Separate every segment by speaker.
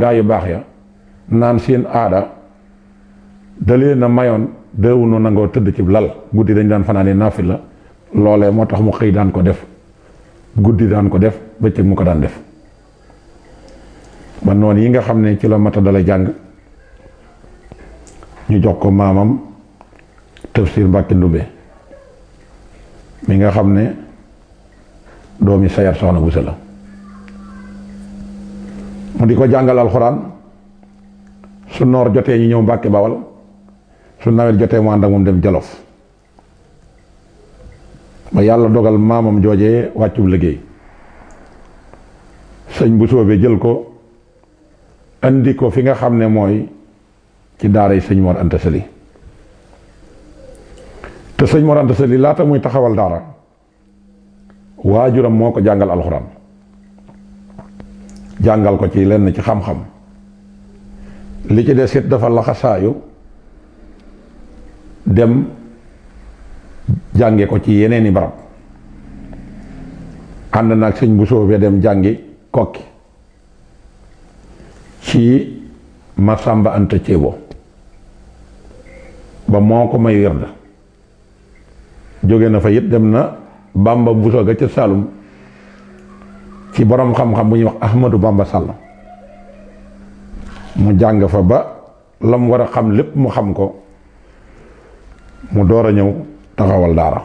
Speaker 1: gaa yu baax ya naan seen aada da leen a mayoon deewunu nangoo tëdd ci lal guddi dañ daan fanaane naafi la loolee moo tax mu xëy daan ko def guddi daan ko def bëccëg mu ko daan def ba noonu yi nga xam ne ci la mata dala jàng ñu jox ko maamam tafsir Mbàkke Ndumbe mi nga xam ne doomi sayar soxna bu la mu di ko jàngal alxuraan su noor jotee ñu ñëw Mbàkke Bawal su nawet jotee mu ànd ak moom dem Jolof ba yàlla dogal maamam joojee wàccub liggéey sëñ bu soobee jël ko andi ko fi nga xam ne mooy ci daara yi sëñ Mor Anta Sali te sëñ Mor Anta Sali laata muy taxawal daara waajuram moo ko jàngal alxuraan jàngal ko ci lenn ci xam-xam li ci des it dafa laxasaayu dem jànge ko ci yeneeni barab ànd naag sëñ bu soobee dem jàngi kokki ci Masamba Anta Ceebo ba moo ko may werd jóge na fa it dem na Bamba Buso ga ca Saalum ci borom xam-xam bu ñuy wax Ahmadou Bamba Sall mu jàng fa ba la mu war a xam lépp mu xam ko mu door a ñëw taxawal daara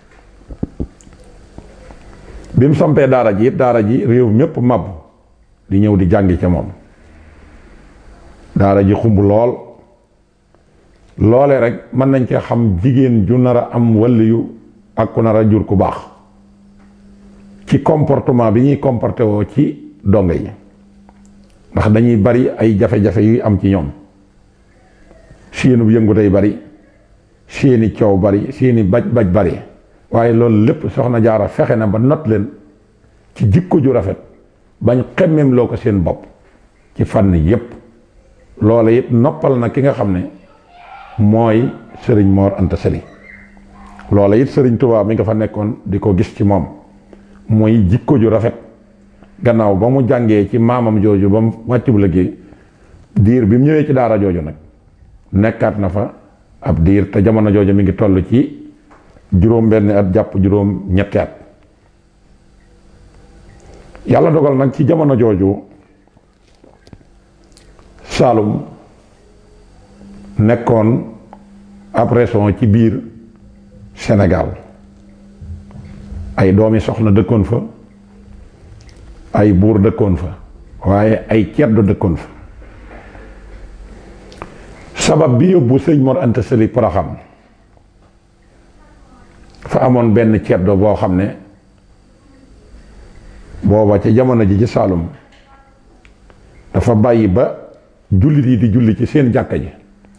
Speaker 1: bi mu sampee daara ji it daara ji réew mépp màbb di ñëw di jàngi ca moom daara ji xumb lool loole rek mën nañ cee xam jigéen ju nar a am waliyu ak ku nar a jur ku baax ci comportement bi ñuy comporté woo ci donge yi ndax dañuy bari ay jafe-jafe yuy am ci ñoom seenu yëngu day bari seeni coow bari seeni baj baj bari waaye loolu lépp soxna jaara fexe na ba not leen ci jikko ju rafet bañ xemmem loo ko seen bopp ci fànn yépp loola it noppal na ki nga xam ne mooy sëriñ Mor Anta Sali loola it sëriñ Tuubaa mi nga fa nekkoon di ko gis ci moom mooy jikko ju rafet gannaaw ba mu jàngee ci maamam jooju ba mu wàccu bu liggéey diir bi mu ñëwee ci daara jooju nag nekkaat na fa ab diir te jamono jooju mi ngi toll ci juróom benn at jàpp juróom ñetti at yàlla dogal nag ci jamono jooju Saalum nekkoon ab région ci biir Sénégal ay doomi soxna dëkkoon fa ay buur dëkkoon fa waaye ay ceddo dëkkoon fa sabab bi yóbbu sëñ Mor Anta Sali Poroxam fa amoon benn ceddo boo xam ne booba ca jamono ji ci Saalum dafa bàyyi ba jullit yi di julli ci seen jàkka ji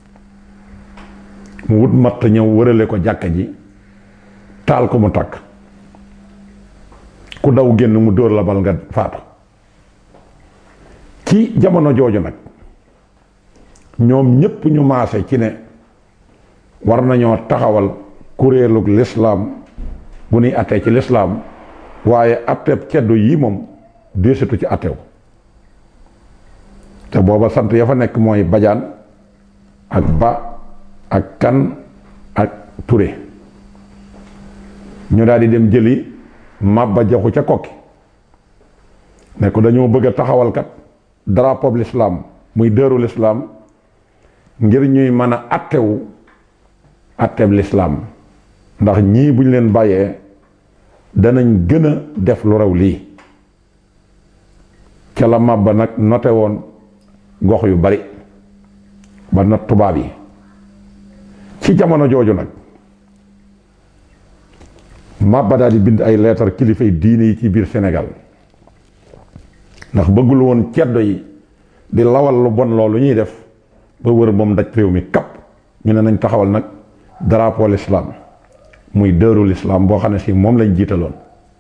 Speaker 1: mu wut matt ñëw wërale ko jàkka ji taal ko mu takk ku daw génn mu dóor la bal nga faatu ci jamono jooju nag ñoom ñépp ñu maase ci ne war nañoo taxawal kuréelug lislaam bu nuy attee ci lislaam waaye atteeb ceddo yii moom déesitu ci attew te booba sant ya fa nekk mooy bajaan ak ba ak kan ak ture ñu daal di dem jëli màbba jaxu ca kokki ne ko dañoo bëgg a taxawalkat drapeau l'islam muy dëru l'islam ngir ñuy mën a attewu atteeb l'islam ndax ñii buñ leen bàyyee danañ gën a def lu raw lii ca la màbba nag note woon gox yu bari ba not tubaab yi ci jamono jooju nag màbba daal di bind ay leetar kilifay diine yi ci biir Sénégal ndax bëggul woon ceddo yi di lawal lu bon loolu ñuy def ba wër moom daj réew mi kapp ñu ne nañ taxawal nag drapeau l'islam muy dëru l'islam boo xam ne si moom lañ jiitaloon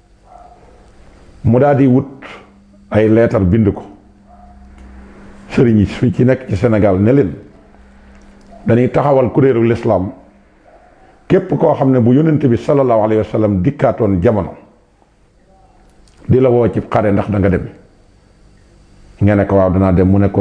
Speaker 1: mu daal di wut ay leetar bind ko sëriñ yi su ci nekk ci Sénégal ne leen dañuy taxawal kuréelu l'islam képp koo xam ne bu yonent bi sallallahu alayhi wa sallam dikkaatoon jamono di la woo ci xare ndax da nga dem nga ne ko waaw danaa dem mu ne ko